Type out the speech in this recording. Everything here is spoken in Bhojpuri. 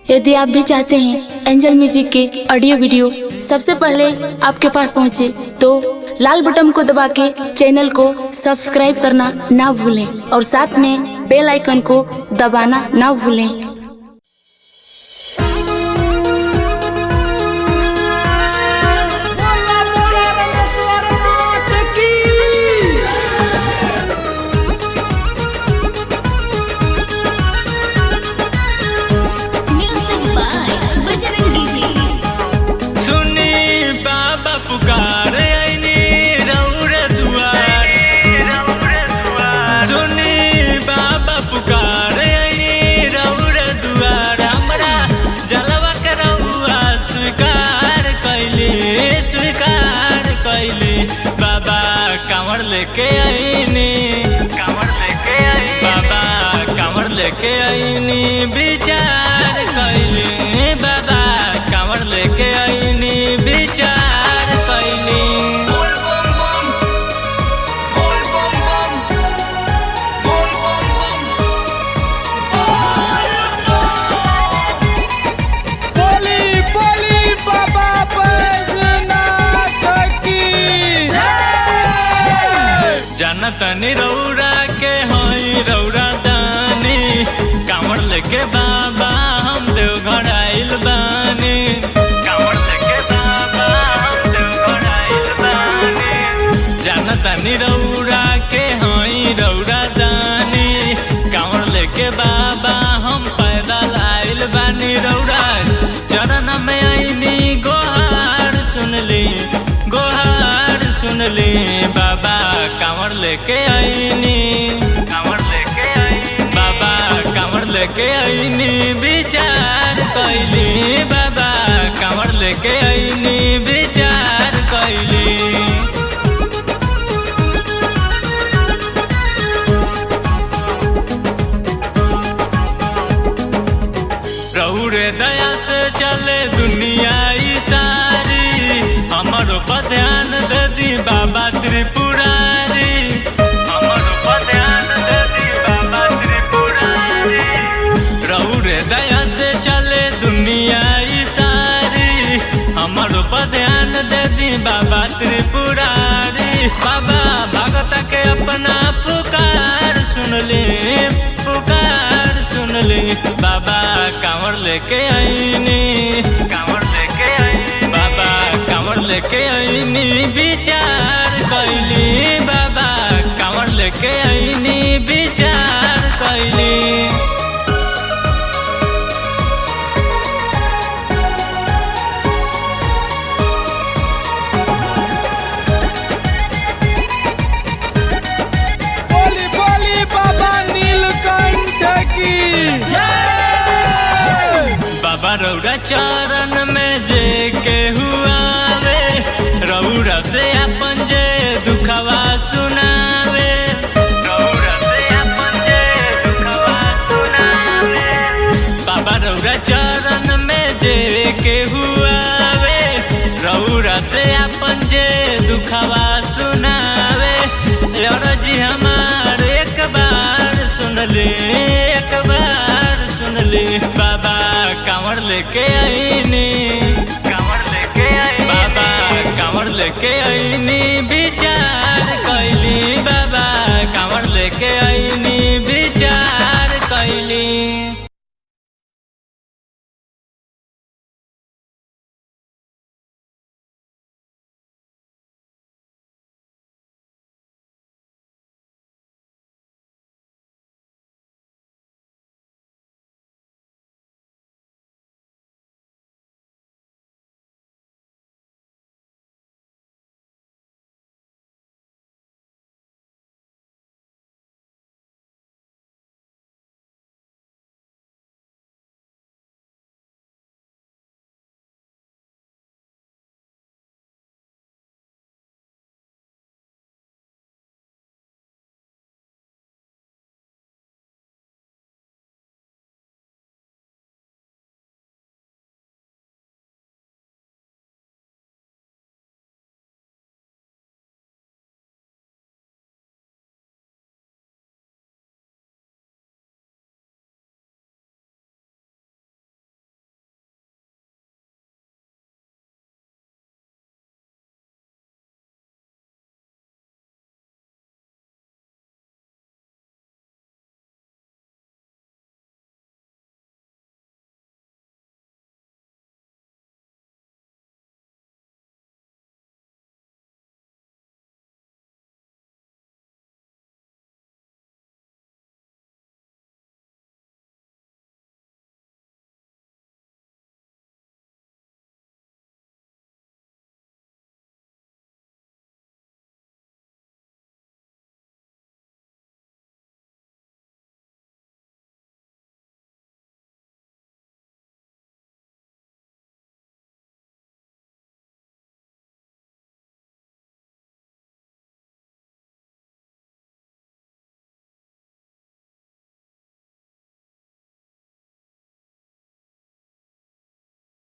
यदि आप भी चाहते हैं एंजल म्यूजिक के ऑडियो वीडियो सबसे पहले आपके पास पहुंचे तो लाल बटन को दबा के चैनल को सब्सक्राइब करना ना भूलें और साथ में बेल आइकन को दबाना ना भूलें बोला बोला रमेश्वर नाथ की Music by Bajrangi Ji. सुनी बाबा पुकारे आईनी रौर दुआर सुनी बाबा पुकारे आईनी रौर दुआर हमरा जलवा के रउआ स्वीकार कैली स्वीकार कैली बाबा कांवर लेके आईनी कांवर लेके आई बाबा कांवर लेके आईनी विचार कैली बाबा कांवर लेके आईनी विचार कैली बोल बम बम बोल बम बम बोल बम बम बोली बोली बाबा बैजनाथ की जय जनतनी रौरा के हई रौरा दानी कांवर लेके बाबा हम देवघर आइल बानी कांवर लेके बाबा हम देवघर आइल बानी जनतनी रौरा के हई रौरा दानी कांवर लेके बाबा हम पैदल आइल बानी रौरा चरण में आईनी गोहार सुनली गोहार सुनली बाबा कांवर लेके आईनी कांवर लेके आईनी बाबा कांवर लेके आईनी विचार कैली बाबा कांवर लेके आईनी विचार कैली रहुरे दया से चले दुनिया ई सारी हमारो पर ध्यान दे दी बाबा त्रिपुरारी हमारो पर ध्यान दे दी बाबा त्रिपुरारी रहुरे दया से चले दुनिया ई सारी हमारो पर ध्यान दे दी बाबा त्रिपुरारी बाबा भगत के अपना पुकार सुन ले पुकार सुन ले बाबा कांवर लेके आईनी कांवर लेके आईनी बाबा कांवर लेके आईनी विचार कैली बाबा कांवर लेके आईनी विचार कैली बोली बोली बाबा नीलकंठ की जय बाबा रौरा चरण में जे के हुआ वे रौरा से अपन जे दुखवा सुनावे रौरा से अपन जे दुखवा सुनावे बाबा रौरा चरण में जे के हुआ वे रौरा से अपन जे दुखवा सुनावे लौरा जी हमार एक बार सुन ले एक बार सुन ले बाबा कांवर लेके आईनी कांवर लेके आई बाबा कांवर लेके आईनी विचार कैली बाबा कांवर लेके आईनी विचार कैली